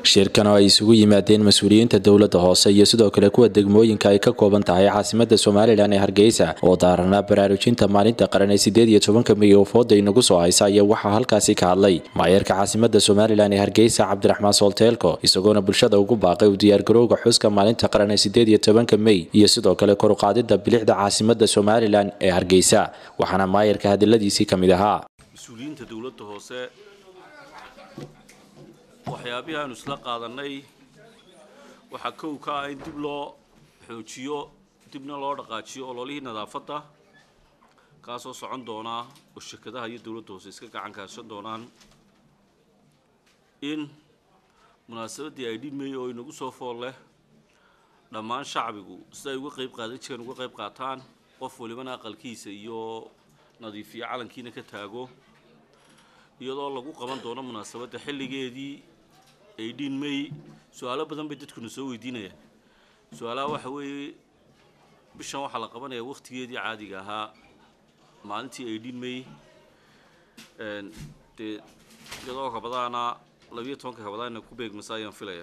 shirkan oo ay isugu yimaadeen mas-uuliyiinta dowladda hoose iyo sidoo kale kuwa degmooyinka ay ka kooban tahay caasimada somalilan ee hargeysa oo daaranaa baraarujinta maalinta qaran ee sideed iyo tobanka mey oo fooda inagu soo haysa ayaa waxaa halkaasi ka hadlay maayarka caasimada somalilan ee hargeysa cabdiraxmaan soolteelko isagoona bulshada ugu baaqay u diyaargarowga xuska maalinta qaran ee sideed iyo tobanka mey iyo sidoo kale koruqaadida bilixda caasimada somalilan ee hargeysa waxaana maayarka hadaladiisii ka mid ahaa mas-uuliyiinta dowladda hoose waxyaabihii aanu isla qaadanay waxaa kow ka ah in dib loo xoojiyo dibna loo dhaqaajiyo ololihii nadaafadda kaasoo socon doonaa oo shirkadaha iyo dowladda hoose iska gacan kaashan doonaan in munaasabaddii ay dhimay oo inagu soo fool leh dhammaan shacbigu sida ay uga qayb qaadan jireen uga qayb qaataan qof walibana aqalkiisa iyo nadiifiyo calankiina ka taago iyadoo lagu qaban doono munaasabadda xilligeedii aydhiin may su-aalo badan bay dadkuna soo weydiinayaan su-aalaha waxa weeye bishan waxaa la qabanayaa wakhtigeedii caadiga ahaa maalintii aydhiin may dee iyadoo kabadaana labiyo tobanka kabadaana ku beegmasa ayaan filaya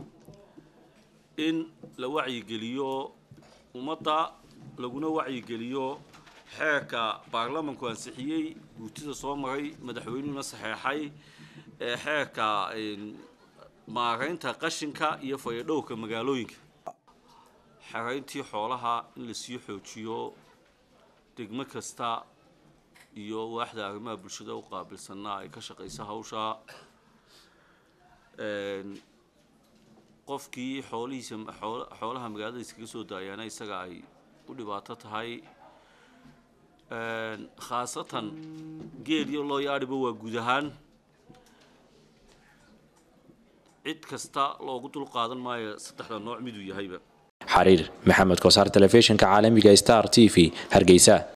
in la wacyigeliyo ummadda laguna wacyigeliyo xeerka baarlamanku ansixiyey guutida soo maray madaxweynuhuna saxeexay ee xeerka maaraynta qashinka iyo fayadhowrka magaalooyinka xerayntii xoolaha in lasii xoojiyo degmo kasta iyo waaxda arrimaha bulshada u qaabilsanna ay ka shaqayso hawsha qofkii xoolihiisa xoolaha magaalada iskaga soo daayaana isaga ay u dhibaato tahay khaasatan geel iyo loo yaadhiba waa guud ahaan cid kasta loogu dul qaadan maayo saddexda nooc miduu yahayba xariir maxamed kosaar telefishinka caalamiga star t v hargeysa